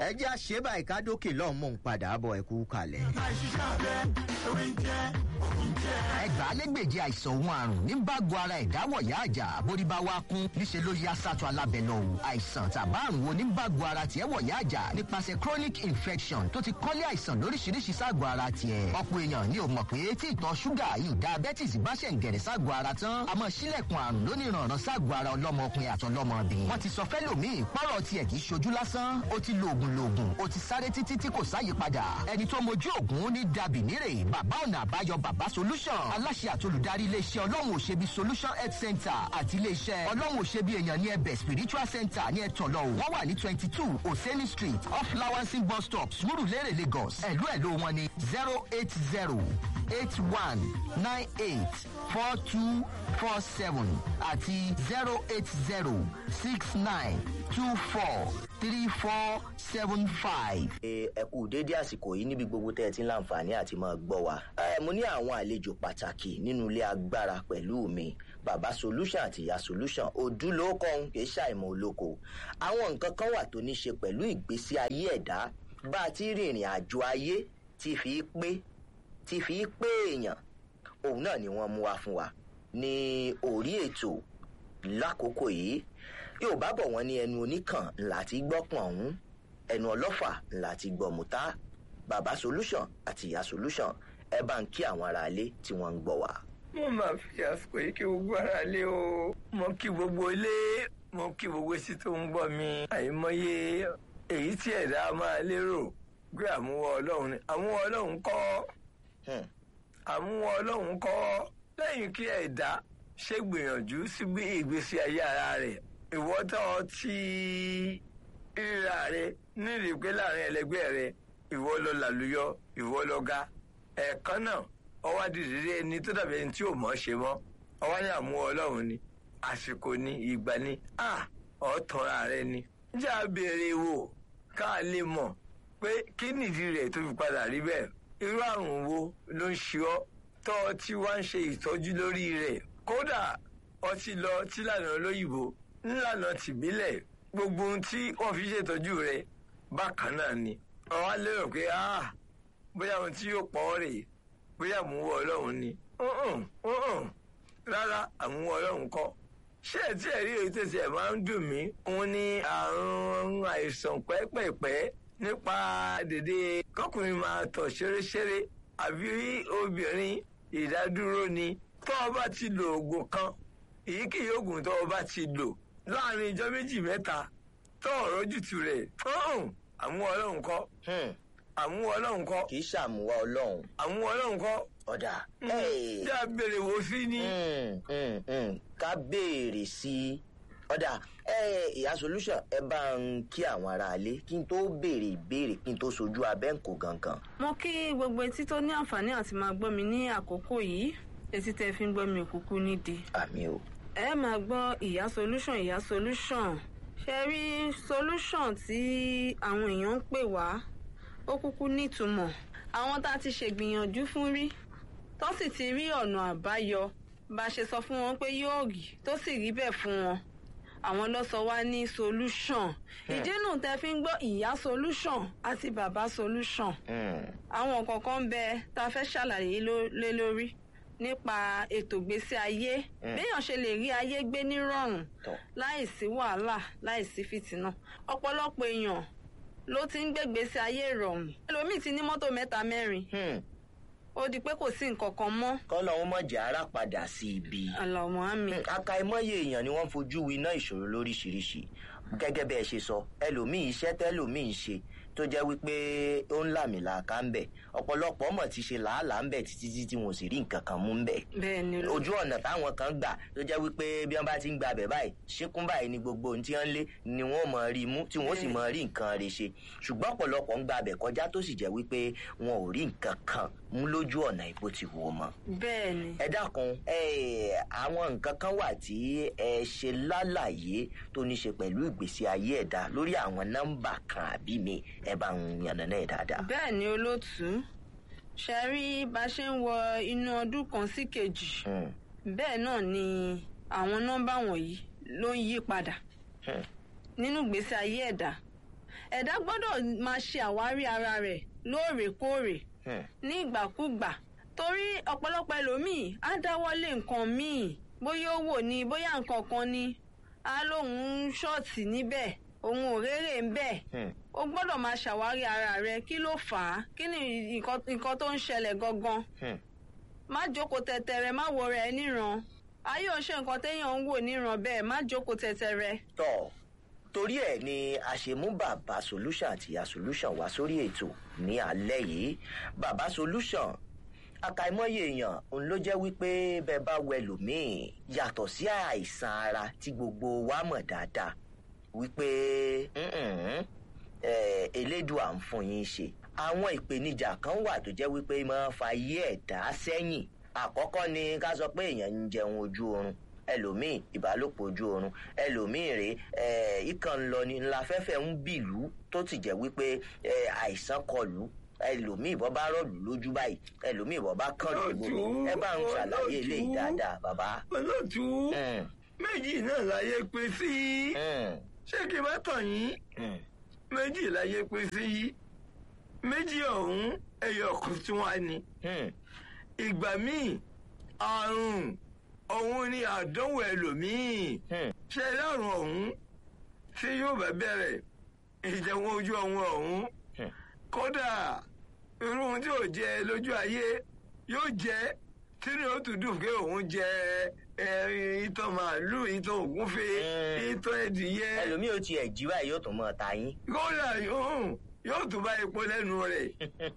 ẹ jẹ́ àṣebà ìkádókè lọ́hùn mò ń padà bọ̀ ẹ̀kú kalẹ̀. àìṣiṣẹ́ abẹ ewé ń jẹ́ òun jẹ́. ẹgbàálẹ́gbèje àìsàn òun àrùn ní bágo ara ẹ̀dáwọ̀ yá àjà bórí bá wá kún níṣẹ́ ló yá sátọ̀ alábẹ́ lọ o àìsàn tàbá àrùn wo ní bágo ara tiẹ̀ wọ̀ yá àjà nípasẹ̀ chronic infection tó ti kọ́lé àìsàn lóríṣiríṣi ságọ̀ ara tiẹ̀ ọ̀pọ̀ èèyàn ni ò mọ̀ pé tí ìtọ̀ ṣúgà yìí diabetes bá ṣẹ̀ ń gẹ̀rẹ̀ ságọ̀ ara tán àmọ́ sílẹ̀kùn àrùn lóníranran ságọ̀ ara ọlọ́mọkùnrin àtọlọ́mọbìnrin wọ́n ti sọ fẹ́lòmíì pọ́rọ̀ tiẹ̀ kì í ṣojú lásán ó ti lo oògùn loògùn ó ti sáré títí tí kò sáyípadà ẹni tó mojú oògùn ní dàbí nírè bàbá ọ̀nà àbáyọ bàbá solution aláṣẹ àtolùdarí iléeṣẹ́ ọlọ́run òṣèbí solution health center àti iléeṣẹ́ ọlọ́run òṣèbí èèyàn ní ẹbẹ̀ spiritual center ní ẹ̀tọ́lọ́ wọ́n wà ní twenty two oseni street off lawansin bus stop surulere lagos ẹ̀lú ẹ̀lú wọn ní zero eight zero eight one nine eight four two four seven àti zero eight zero six nine two four three four seven five. ẹ ẹ kú dédé àsìkò yìí níbi gbogbo tẹ́ ẹ ti ń láǹfààní àti máa gbọ́ wa. ẹ mo ní àwọn àlejò pàtàkì nínú ilé agbára pẹ̀lú mi bàbá solution àti ìyá solution òdúlókọ̀ ń kì í ṣàìmọ̀ olóko. àwọn nǹkan kan wà tó ní ṣe pẹ̀lú ìgbésí ayé ẹ̀dá bá a ti rìnrìn àjò ayé ti fi pé ti fi pé èèyàn òun náà ni wọ́n mú wá fún wa ní orí ètò lákòókò yìí yorùbá bọ̀ wọ́n ní ẹnu oníkàn ńlá ti gbọ́pọ̀n ọ̀hún ẹnu ọlọ́fà ńlá ti gbọ́ mùtá bàbá solution àti ìyá solution ẹ bá ń kí àwọn aráalé tí wọ́n ń gbọ́ wá. mo máa fi àsìkò yìí kí gbogbo ara lé o mo kí gbogbo ilé mo kí gbogbo etí tó ń gbọ́ mi àìmọye èyí tí ẹ̀dá máa lérò pé àmúwọ́ ọlọ́run ni àmúwọ́ ọlọ́run kọ́ Hmm. àmúwọ́ ọlọ́run kọ́ lẹ́yìn kí ẹ̀dá ṣe gbìyànjú sí bí ìgbésí ayé ara rẹ̀ ìwọ́tọ̀ tí ríra rẹ̀ nírìí pé láàrin ẹlẹgbẹ́ rẹ̀ ìwọ lọ làlùyọ ìwọ lọ ga ẹ̀ẹ̀kan náà ọwọ́ adìrẹ́rẹ́ ẹni tó dàbí ẹni tí ò mọ̀ ṣe mọ́ ọwọ́ ní àmúwọ́ ọlọ́run ni àsìkò ni ìgbà ni à ọ̀tọ̀ra rẹ ni. jẹ́ àbèrè wò ká lè mọ̀ pé kí nìdí rẹ̀ tó fi padà rí bẹ́ẹ̀ irú àrùn wo ló ń ṣe ọ́ tọ́ ọ tí wá ń ṣe ìtọ́jú lórí rẹ̀ kódà ọtí lọ tí lànà olóyìnbó ńlànà tìbílẹ̀ gbogbo ohun tí wọ́n fi ṣètọ́jú rẹ̀ bákan náà ni ọ̀wá lérò pé ah bóyá ohun tí yóò pọ̀ ọ́ rèé bóyá àmúwọ́ ọlọ́run ni Mm-mm, mm-mm. rárá àmúwọ́ ọlọ́run kọ́ ṣé ẹ tí ẹ rí èyí tẹ̀sí ẹ̀ máa ń dùn mí òun ní àrùn àìsàn pẹ́pẹ̀pẹ́ nípa dèdè kọkùnrin máa tọ̀ ṣeréṣeré àbí obìnrin ìdádúró ni tọ́ ọ bá ti lo oògùn kan èyíkéyìí oògùn tọ́ ọ bá ti lò láàrin ijọ́ méjì mẹ́ta tọ́ ọ̀rọ̀ jùtù rẹ̀ àmúwọ́ ọlọ́run kọ́ Hmm. àmúwọ́ ọlọ́run kọ́ kì í ṣàmúwá ọlọ́run àmúwọ́ ọlọ́run kọ́ ọ̀dà. tí a béèrè wò sí ni. Hmm, hmm, hmm. ká béèrè sí i ọ̀dà ẹ ìyá solution ẹ bá ń kí àwọn aráalé kí n tó béèrè ìbéèrè kí n tó sojú abẹ́ǹkò gangan. mo kí gbogbo etí tó ní àǹfààní àti máa gbọ́ mi ní àkókò yìí etí tẹ́ fi ń gbọ́ mi òkúkú nídìí. àmì o. ẹ máa gbọ́ ìyá solution ìyá solution ṣe rí solution tí àwọn èèyàn ń pè wá ó kúkú nítumọ̀ àwọn tá a ti ṣègbìyànjú fún rí tó sì ti rí ọ̀nà àbáyọ bá a ṣe sọ fún wọn pé yóò rí tó sì rí bẹ́ẹ̀ fún wọn àwọn ló sọ wá ní solution ìdí nù tẹ́ fi ń gbọ́ ìyá solution àti bàbá solution Hmm. àwọn kọ̀ọ̀kan ń bẹ tá a fẹ́ ṣàlàyé ló- lé lórí nípa ètò ìgbésí ayé Mm. béèyàn ṣe lè rí ayé gbé nírọ̀rùn tọ́ láìsí wàhálà láìsí fìtínà ọ̀pọ̀lọpọ̀ èèyàn ló ti ń gbégbèsè ayé ìrọ̀rùn ẹlòmíì ti ní mọ́tò mẹ́ta mẹ́rin Hmm. ó di pé kò sí nǹkan kan mọ́ kọ́lọ́hún mọ̀jà ara padà sí ibi. àlàmọ́ àmì Hmm, àkàìmọye èèyàn ni wọ́n fojú winá ìṣòro lóríṣiríṣi gẹ́gẹ́ bẹ́ẹ̀ ṣe sọ ẹlòmíì iṣẹ́ tẹ́lòmíì ń ṣe tó jẹ́ wípé ó ń làmìlàaka ń bẹ̀ ọ̀pọ̀lọpọ̀ mọ̀ ti ṣe làálàá ń bẹ̀ títí títí wọn ò sì rí nǹkan kan mú ń bẹ̀ bẹ́ẹ̀ ni ló ojú ọ̀nà táwọn kan gbà tó jẹ́ wípé bí wọ́n bá ti ń gba abẹ̀ báyìí ṣíkún báyìí ni gbogbo ohun tí wọ́n ń lé ni wọ́n mọ̀ rí mú tí wọ́n sì mọ̀ rí nǹkan rẹ̀ ṣe ṣùgbọ́n ọ̀pọ̀lọpọ̀ ń gba abẹ̀ kọjá tó sì jẹ́ wípé wọn ò rí nǹkan kan mú lójú ọ̀nà ìbò ti wò mọ́ bẹ́ẹ̀ ni ẹ dákun ẹ àwọn nǹkan kan wà tí ẹ ṣe lálàyé tó ní ṣe pẹ̀lú ìgbésí ayé ẹ̀dá lórí àwọn nọ́mbà kan àbí mi ẹ bá ń yànnàná ẹ̀ dáadáa. bẹ́ẹ̀ ni olóòtú ṣe rí bá a ṣe ń wọ inú ọdún kan sí kejì Hmm, bẹ́ẹ̀ náà ni àwọn nọ́mbà wọ̀nyí ló ń yí padà hmm, nínú ìgbésí ayé ẹ̀dá ẹ̀dá gbọ́dọ̀ máa ṣe àwárí ara rẹ̀ lóòrèkóòrè Hmm. ní ìgbàkúgbà torí ọ̀pọ̀lọpọ̀ ẹlòmíì á dáwọ́lé nǹkan míì bóyá ó wò ní bóyá nǹkan kan ni á lóun ń ṣọ́ọ̀tì níbẹ̀ òun ò rérè ń bẹ̀ Hmm. o gbọ́dọ̀ máa ṣàwárí ara rẹ kí ló fà á kí ni nǹkan nǹkan tó ń ṣẹlẹ̀ gangan Hmm. má jókòó tẹ̀tẹ̀rẹ̀ má wo rẹ̀ níran ayé ò ṣe nǹkan téèyàn ń wò níran bẹ́ẹ̀ má jókòó tẹ̀tẹ̀rẹ̀. tọ torí ẹ ni a ṣe mú bàbá solution àti ìyá solution wá sórí ètò ní alẹ́ yìí bàbá solution àkàìmọye èèyàn òun ló jẹ́ wípé bẹ́ẹ̀ bá wẹ lòmíì yàtọ̀ sí àìsàn ara tí gbogbo wa mọ̀ dáadáa wípé "Mm-mm, eh, elédùà ń fún yín ṣe àwọn ìpèníjà kan wà tó jẹ́ wípé máa ń fa ayé ẹ̀dá sẹ́yìn àkọ́kọ́ ni ká sọ pé èèyàn ń jẹun ojú oorun ẹlòmíì ìbálòpọ̀ ojú oorun ẹlòmíì rèé eh, ikàn ń lọ ni ńlá fẹ́fẹ́ ń bìlú tó ti jẹ́ wípé eh, àìsàn kọlù ẹlòmíì bọ́ bá rọ̀lù lójú báyìí ẹlòmíì bọ́ bá kàn lójú ẹ bá ń ṣàlàyé eléyìí dáadáa bàbá. olóòtú Mm, méjì náà láyé pé sí mm, ṣé kí n má tàn yín mm, méjì láyé pé sí méjì ọ̀hún ẹyọ kan tí wọ́n á ní mm, ìgbà míì àrùn ọ̀hún ni àdánwò ẹlòmíì mm. ṣe lárùn ọ̀hún tí yóò bá bẹ̀rẹ̀ ìjẹun ojú ọ̀hún ọ̀hún Hmm. kódà irú ohun tí ò jẹ lójú ayé yóò jẹ tínú ó tún dùn pé òun jẹ ẹ, ìtọ̀ màálù ìtọ̀ ògúnfe Hmm. ìtọ̀ ẹdìyẹ ẹlòmíì ò tiẹ̀ jí báyìí yóò tún mọ̀ ta yín. kódà yóò yóò tún bá epo lẹ́nu rẹ̀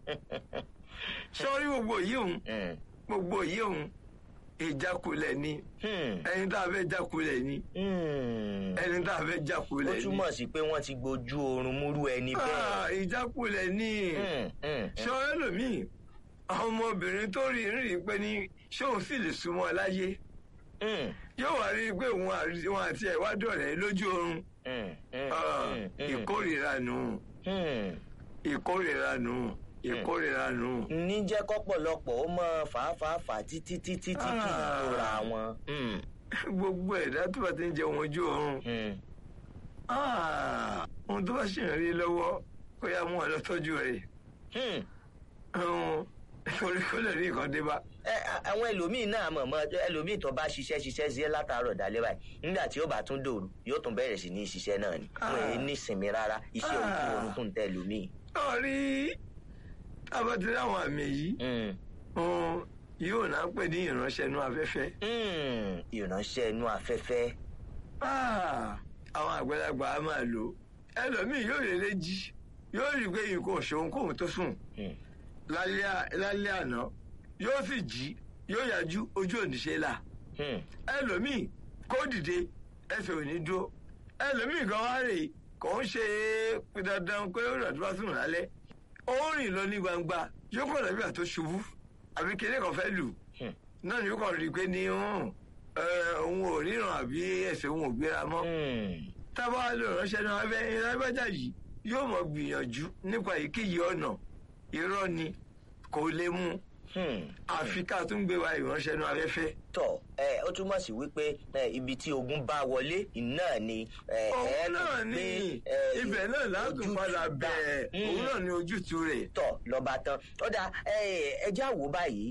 sọ́rí gbogbo yìí òun Mm, gbogbo yìí òun ìjákulẹ̀ ni mm, ẹni tá a fẹ́ jákulẹ̀ ni mm. ẹni tá a fẹ́ ó jákulẹ̀ ni túmọ̀ sí pé wọ́n ti gbojú oorun múrú ẹni bẹ́ẹ̀. Ah, ìjákulẹ̀ ni Mm, mm, ṣé ọ̀rẹ́ lòmíì àwọn ọmọbìnrin tó rí rí i pé ní ṣé òun sì lè súnmọ́ láyé mm, yóò wá rí i pé òun àti- òun àti ẹ̀ wá dọ̀rẹ́ lójú oorun mm, mm, Ah, mm, mm, ìkórìíra nù mm. ìkórìíra nù ìkórìíra nù. ní jẹ́ kọ́pọ̀lọpọ̀ ó mọ fàáfàáfà títí títí tí kì í Ah. tóra wọn. Mm, gbogbo ẹ̀dá tó bá ti ń jẹun ojú oorun mm. ah, ohun tó bá ṣì ń rí lọ́wọ́ kó yá mú ọ lọ tọ́jú rẹ̀ Hmm. Ọ̀hún, torí kó lè rí nǹkan dé bá. Ẹ, a- àwọn ẹlòmíì náà mọ̀ mọ́ ẹlòmíì tó bá ṣiṣẹ́ ṣiṣẹ́ sí látàárọ̀ dalẹ́ báyìí nígbà tí ó bá tún dòru yóò tún bẹ̀rẹ̀ sí ní ṣiṣẹ́ náà ni wọn èyí ní ìsinmi rárá iṣẹ́ ojú Ah. oorun tún tẹ ẹlòmíì. lọ́ọ̀rí tábàtì láwọn àmì yìí Hmm. ọ̀hún, yóò náà pè ní ìránṣẹ́ inú afẹ́fẹ́. Hmm. ìránṣẹ́ inú afẹ́fẹ́. Ah, àwọn àgbàlagbà á máa lò ó. ẹlòmíì yóò lè jí yóò rí i pé nǹkan ò ṣeun kóun tó sùn Hmm. lálẹ́ à- lálẹ́ àná yóò sì jí yóò yájú ojú òníṣe là Hmm. ẹlòmíì kó dìde ẹsẹ̀ ò ní dúró ẹlòmíì gan wá rè kò ń ṣe dandan pé ó rà tó bá sùn lálẹ́ ó rìn lọ ní gbangba yóò kọ̀ lọ́bí àtó ṣubú àbí kéde kan fẹ́ lù Hmm. náà ni ó kàn rí i pé ní hàn, ẹ, òun ò ríran àbí ẹsẹ̀ òun ò gbéra mọ́ Hmm. tábà lè ránṣẹ́ náà abẹ́ ìrábẹ́jà yìí yóò mọ̀ gbìyànjú nípa èyíkéyìí ọ̀nà irọ́ ni kò lè mú Hmm. àfi ká tún gbé wa ìránṣẹ́ náà afẹ́fẹ́. tọ ẹ ó túmọ̀ sí wípé ẹ, ibi tí ogun bá wọlé náà ni ẹ, ẹ òun tún náà ní gbé, ẹ, ibẹ̀ náà látún ojútùú padà bá. bẹ̀ẹ̀ Hmm. òun náà ní ojútùú rẹ̀. tọ lọba tán ó dà ẹjẹ àwò báyìí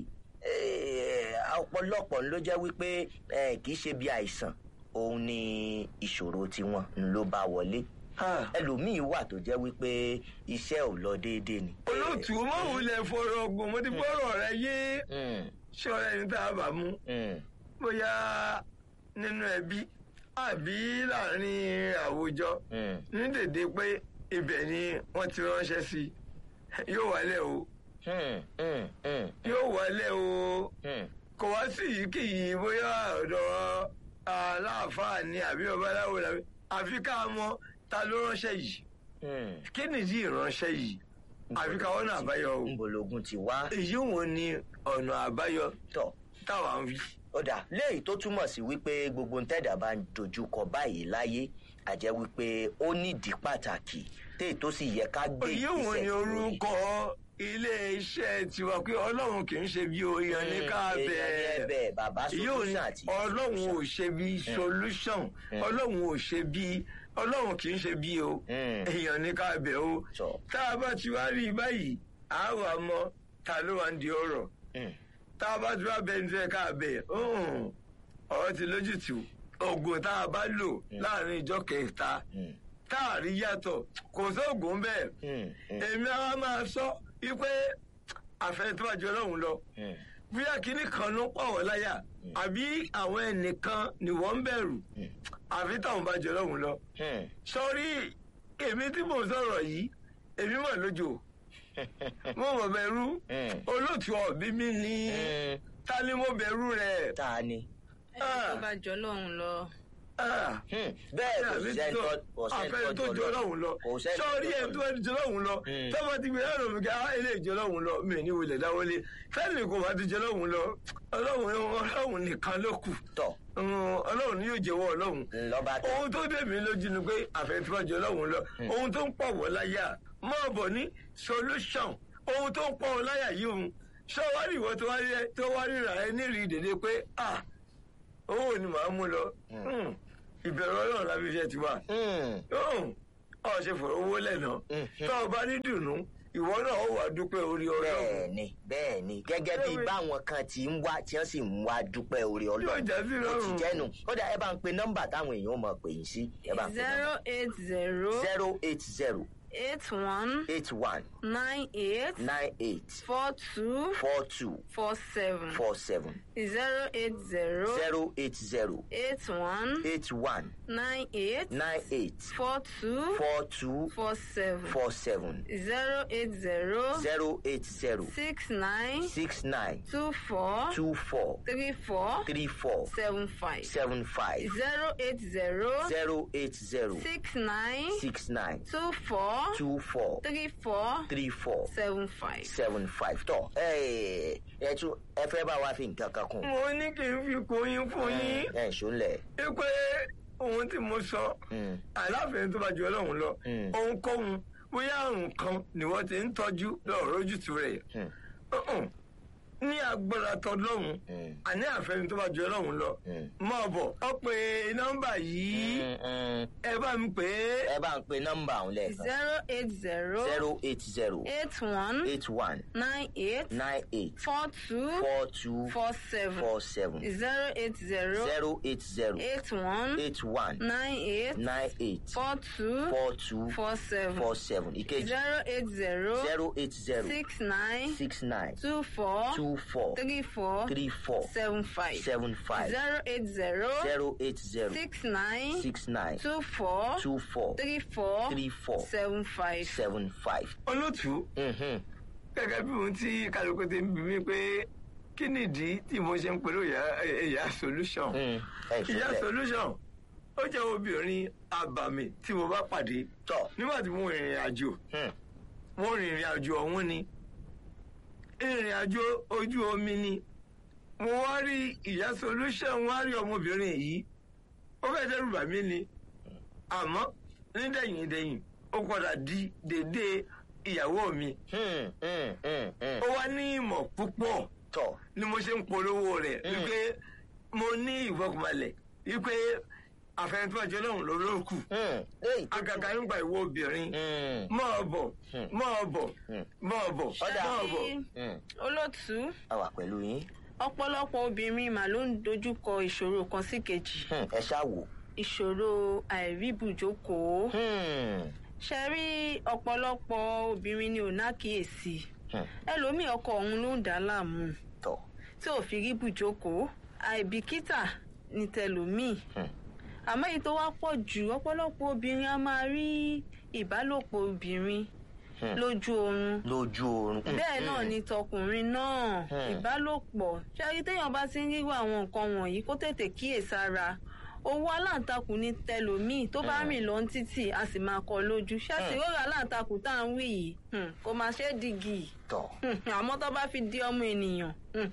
ẹ, ọ̀pọ̀lọpọ̀ ló jẹ́ wípé ẹ, kì í ṣe bí àìsàn òun ni ìṣòro tiwọn ló bá wọlé Ah, ẹlòmíín wà tó jẹ́ wípé iṣẹ́ ò lọ déédéé ni. olóòtú mọ́wùú lẹ fọ̀rọ̀ ọgbọ̀n mo ti gbọ́rọ̀ rẹ yé Mm, ṣọ́ra ẹni tá a bá mú mm, bóyá nínú ẹbí àbí láàrin àwùjọ mm, ní dèdè pé ibẹ̀ ni wọ́n ti ránṣẹ́ sí i yóò wálẹ̀ o mm, mm, mm, yóò wálẹ̀ o mm. kò wá sí yìí kì í bóyá ọ̀dọ̀ aláàfáà ni àbí babaláwo làbí àfi ká mọ ta ló ránṣẹ́ yìí Mm. kí nìdí ìránṣẹ́ yìí àfi ká wọ́n àbáyọ o ńbologun ti wá èyí wo ni ọ̀nà àbáyọ tọ̀ táwa ń wí. ọ̀dà léyìí tó túmọ̀ sí wípé gbogbo ntẹ́dà bá ń dojúkọ báyìí láyé àjẹ́ wípé ó nídìí pàtàkì téè tó sì yẹ ká gbé èyí wo ni lórí. orúkọ ilé iṣẹ́ tiwa pé ọlọ́run kì í ṣe bí oyan ní ká Mm, èèyàn ní bẹ́ẹ̀ ẹ̀bẹ̀ bàbá yóò ní solution àti ọlọ́run ò ṣe bí solution Mm. ọlọ́run ò ṣe bí ọlọ́run kì í ṣe bí o Mm. èèyàn ní ká bẹ̀ o Sọ. tá a bá ti wá rí i báyìí a wà mọ ta ló wà ń di ọ̀rọ̀ Mm. tá a bá ti wá bẹ ní sẹ ká bẹ mm, ọ̀rọ̀ ti lójútùú oògùn tá a bá lò láàrin ìjọ kẹta Mm. tá a rí yàtọ̀ kò sóògùn bẹ́ẹ̀ Mm. Mm. èmi àwa máa sọ wípé àfẹnitọ́jú ọlọ́run lọ Mm. bóyá kínní kan ló pọ̀ wọ́n láyà àbí àwọn ẹnìkan ni wọ́n ń bẹ̀rù Mm. àfi táwọn bá jọ lọ́hùn lọ. Mm. sọrí èmi tí mò ń sọ̀rọ̀ yìí èmi mọ̀ lójó mo mọ̀ bẹ̀rù Mm. olóòtú ọ̀bí mi ní Mm. ta ni mo bẹ̀rù rẹ̀. ta ni. ẹni tó bá jọ lọ́hùn lọ. Ah, Hmm, bẹ́ẹ̀ kò àbí sẹ́ni tó- tó- kò sẹ́ni àfẹ́ni tó jọ lọ́hùn lọ kò sẹ́ni tó sọrí jọ ẹni tó ẹni jọ lọ́hùn lọ Mm. tọ́mọ ti gbé ẹ̀rọ mi kí á ilé ìjọ lọ́hùn lọ mi ní wọlé dáwọlé fẹ́ẹ̀ni kò bá ti jọ lọ́hùn lọ ọlọ́hùn ọlọ́hùn nìkan ló kù tọ̀ Mm, ọlọ́hùn ni yóò jẹ́wọ́ ọlọ́hùn lọ́ba tó. ohun tó dé mi lójú ni pé àfẹnifọ́jọ lọ́hùn lọ ohun tó ń pọ̀ wọ́ láyà máa bọ̀ ní solution ohun tó ń pọ̀ wọ́ láyà yìí òun ṣé wá rí ìwọ tó wá rí ẹ- tó wá ríra ẹ nírìí dèdè pé ah owó ni màá mú lọ Mm, ìbẹ̀rù ọlọ́run lábí iṣẹ́ ti wà Hmm, ọ ṣe fọ̀rọ̀ owó lẹ́nà Mhm. tó o bá ní dùnú ìwọ náà ó wà dúpẹ́ orí ọlọ́run bẹ́ẹ̀ni bẹ́ẹ̀ni gẹ́gẹ́ bí Bẹ́ẹ̀ni. báwọn kan ti ń wá tí wọ́n sì ń wá dúpẹ́ orí yóò ọlọ́run jẹ́ sí ó ti lọ́rùn jẹ́nu kódà ẹ bá ń pe nọ́mbà táwọn èèyàn mọ̀ pè yín sí ẹ bá ń pe zero nọ́mbà eight zero zero eight zero eight one eight one nine eight nine eight four two four two four seven four seven zero eight zero zero eight zero eight one eight one nine eight nine eight four two four two four seven four seven zero eight zero zero eight zero six nine six nine two four two four three four three four seven five seven five zero eight zero zero eight zero six nine six nine two four two four three four three four seven five. seven five tọ ẹ ẹ tún ẹ fẹ́ bá wa fi nǹkan kan kún mo ní kí n fi kóyún fún yín ẹ ṣọlẹ pé ohun tí mo sọ aláfẹ̀ẹ́ tó bá ju ọlọ́run lọ Mm. ohunkóhun bóyá àrùn kan ni wọ́n ti ń tọ́jú lọ́rọ̀ ojútùú rẹ̀ Uh-uh. ní agbára tọlọ́run àní àfẹ́ni tó bá ju ọlọ́run lọ mọ̀ bọ̀ ọ pé nọ́mbà yìí ẹ bá mi pè é ẹ bá ń pe nọ́mbà ọ̀hún lẹ́ẹ̀kan zero eight zero zero eight zero eight one eight one nine eight nine eight four two four two four seven four seven zero eight zero zero eight zero eight one eight one nine eight nine eight four two four two four seven four seven ìkejì zero eight zero zero eight zero six nine six nine two four two four three four three four seven five seven five zero eight zero zero eight zero six nine six nine two four two four three four three four seven five. seven five. olótùú Mhm. gẹ́gẹ́ bí ohun tí kálukú ti ń bí mi pé kí nìdí tí mo ṣe ń pẹ̀lú ìyá ìyá solution Mm. ẹ ìyá ṣọlẹ solution ó jẹ́ obìnrin àbàmì tí mo bá pàdé tọ nígbà tí mo rìnrìn àjò Hmm. mo rìnrìn àjò ọ̀hún ni ìrìn àjò ojú omi ni mo wá rí ìyá solution wá rí ọmọbìnrin yìí ó fẹ́ dẹ́rù bà mí ni àmọ́ nídẹ̀yìn dẹ̀yìn ó padà di dédé ìyàwó mi Hmm. Hmm. Hmm. Hmm. ó wá ní ìmọ̀ púpọ̀ tọ ni mo ṣe ń polówó rẹ̀ Mm. wípé mo ní ìfọkànbalẹ̀ wípé àfẹnifọ́jọ́ náà ló ló kù Hmm. léyìí tó àgàgà nígbà ìwọ obìnrin Hmm. máa bọ̀ Mm. máa bọ̀ Mm. máa bọ̀ Ọ̀dà. máa bọ̀. Ṣebí Hmm. olótùú a wà pẹ̀lú yín ọ̀pọ̀lọpọ̀ obìnrin mà ló ń dojúkọ ìṣòro kan sí kejì Hmm. ẹ ṣáà wò. ìṣòro àìríbùjókòó Hmm. ṣe rí ọ̀pọ̀lọpọ̀ obìnrin ni ò nákìyèsí Hmm. ẹlòmíì ọkọ òun ló ń dà á láàmú tọ tí ò fi rí bùjókòó àìbìkítà ní tẹlòmíì Hmm. àmọ́ èyí tó wá pọ̀ jù ọ̀pọ̀lọpọ̀ obìnrin a máa rí ìbálòpọ̀ obìnrin Hmm. lójú oorun lójú oorun. Hmm. bẹ́ẹ̀ náà ni tọkùnrin náà Hmm. ìbálòpọ̀ ṣáàrí téèyàn bá ti ń rírọ àwọn nǹkan wọ̀nyí kó tètè kíyèsára owó aláǹtakùn ní tẹlòmíì tó bá Hmm. rìn lọ títì a sì máa kọ lójú ṣáàtì Hmm. rọra aláǹtakùn tá à ń wí yìí hmm, kò máa ṣe é dìgì tọ̀ àmọ́ tó bá fi di ọmọ ènìyàn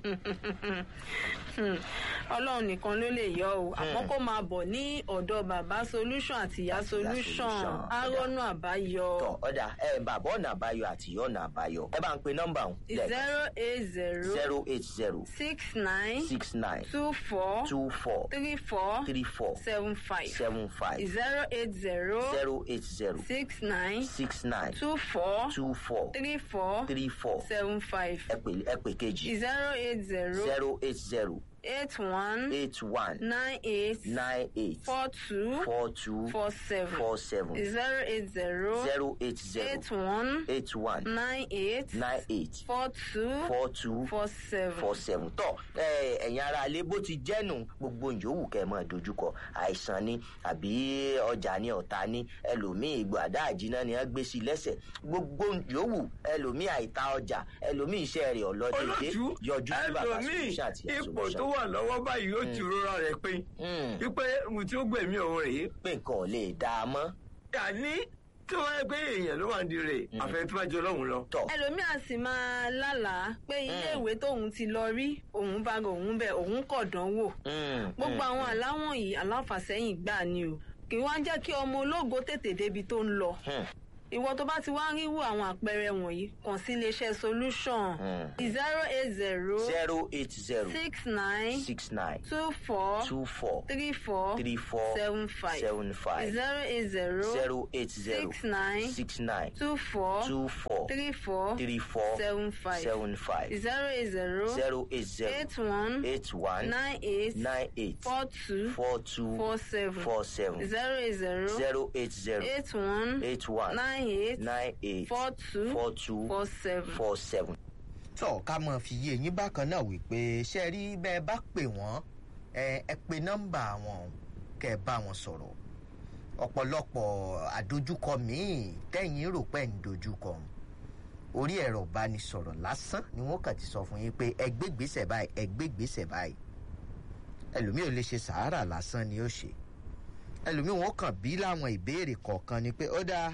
ọlọ́run nìkan ló lè yọ o àmọ́ kó máa bọ̀ ní ọ̀dọ̀ bàbá solution àti ìyá solution Solution. arọ́nù àbáyọ tọ̀ ọ̀dà ẹ bàbá ọ̀nà àbáyọ àti ìyá ọ̀nà àbáyọ ẹ bá ń pe nọ́mbà ọ̀hún zero eight zero zero eight zero six nine six nine two four two four three four three four seven five seven five zero eight zero zero eight zero six nine six nine two four two four three four three four seven five ẹ pè ẹ pè kejì zero eight zero zero eight zero eight one eight one nine eight nine eight four two four two four seven four seven zero eight zero zero eight zero eight one eight one nine eight nine eight four two four two four seven. four seven tọ ẹ ẹ̀yin ara alẹ́ bó ti jẹ́nu gbogbo ìyówù kẹ́ ẹ máa dojúkọ àìsàn ni àbí ọjà ni ọ̀tá ni ẹlòmíì ìgbàdá àjìná ni wọ́n gbé sí lẹ́sẹ̀ gbogbo ìyówù ẹlòmíì àìta ọjà ẹlòmíì iṣẹ́ rẹ̀ ọlọ́dẹ̀dẹ̀ olójú yọjú sí bàbá ẹlòmíì solution àti ipò tó solution wà lọ́wọ́ báyìí ó ti rọra rẹ̀ pé Mm. wípé mo tí ó gbẹ̀mí òun rèé pé nǹkan ò lè dá a mọ́ àní tí wọ́n yẹ pé èèyàn ló wà ní rè àfẹ́ tó bá jọ lọ́hùn lọ. tọ̀ ẹlòmíà sì máa lálàá pé iléèwé tóun ti lọ rí òun bá ga òun bẹ òun kọ̀ dánwò Mm, gbogbo mm, àwọn àláwọ̀n yìí aláfàsẹ́yìn gbà ni o kì í wá jẹ́ kí ọmọ ológo tètè débi tó ń lọ mm, ìwọ tó bá ti wá ń ríwò àwọn àpẹẹrẹ wọ̀nyí kàn sí iléeṣẹ́ solution Mm. zero eight zero zero eight zero six nine six nine two four two four three four three four seven five seven five zero eight zero zero eight zero six nine six nine two four two four three four three four seven five seven five zero eight zero zero eight zero eight one eight one nine eight nine eight four two four two four seven four seven zero eight zero zero eight zero eight one eight one nine eight nine eight four two four two four seven. four seven. tọ́ ká mọ̀ fi yé yín bákan náà wípé ṣe rí bẹ́ ẹ bá pè wọ́n ẹ ẹ pe nọ́mbà wọn kẹ́ ẹ bá wọn sọ̀rọ̀ ọ̀pọ̀lọpọ̀ àdójúkọ míì tẹ́yìn rò pé ń dojúkọ orí ẹ̀rọ ìbánisọ̀rọ̀ lásán ni wọ́n kàn ti sọ fún yín pé ẹ gbé gbèsè báyìí ẹ gbé gbèsè báyìí ẹlòmíì ò lè ṣe sàárà lásán ni ó ṣe ẹlòmíì wọn kàn bí láwọn ìbéèrè kọ̀ọ̀kan ni pé ó dáa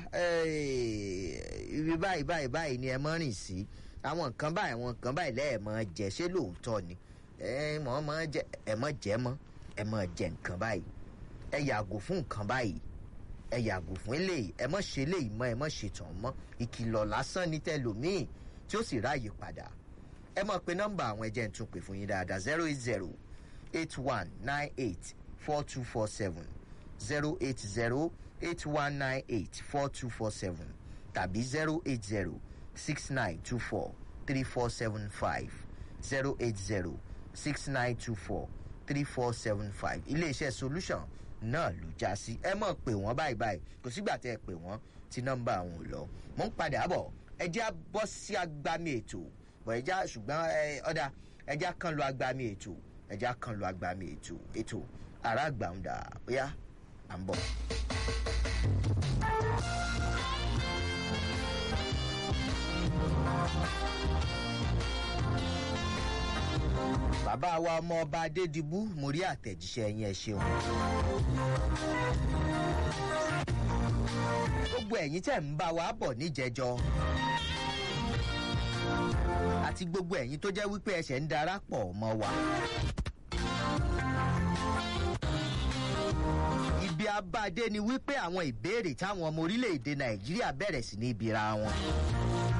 eh, ibi báyìí báyìí báyìí ni ẹ mọ́ rìn sí àwọn nǹkan báyìí àwọn nǹkan báyìí lẹ́ẹ̀mọ́ jẹ ṣé lóòótọ́ ni ẹ mọ̀ mọ́ jẹ ẹ mọ́ jẹ mọ́ ẹ mọ́ jẹ nǹkan báyìí ẹ yàgò fún nǹkan báyìí ẹ yàgò fún eléyìí ẹ mọ́ ṣe eléyìí mọ́ ẹ mọ́ ṣe tàn mọ́ ìkìlọ̀ lásán ní tẹlòmíì tí ó sì ráàyè padà ẹ mọ̀ pé nọ́mbà àwọn ẹjẹ́ ń tún pè fún yín dáadáa zero eight zero eight one nine eight four two four seven zero eight zero eight one nine eight four two four seven tàbí zero eight zero six nine two four three four seven five zero eight zero six nine two four three four seven five iléeṣẹ́ solution náà ló já sí ẹ mọ̀ pé wọ́n báyìí báyìí kò sígbà tẹ́ ẹ pè wọ́n tí nọ́mbà àwọn ò lọ mò ń padà bọ̀ ẹ jẹ́ á bọ́ sí agbami ètò bọ̀ ẹ já ṣùgbọ́n ẹ ọ̀dà ẹ já kan lo agbami ètò ẹ já kan lo agbami ètò ètò àrà gbàǹdà bóyá à ń bọ̀. bàbá wa ọmọ ọba adédìbú mo rí àtẹ̀jíṣẹ́ yín ẹ ṣeun. gbogbo ẹ̀yin tẹ̀ ń bá wa bọ̀ níjẹjọ́ àti gbogbo ẹ̀yin tó jẹ́ wípé ẹsẹ̀ ń darapọ̀ mọ́ wa. ibi abáde ni wípé àwọn ìbéèrè táwọn ọmọ orílẹ̀-èdè nàìjíríà bẹ̀rẹ̀ sí ní ibira wọn.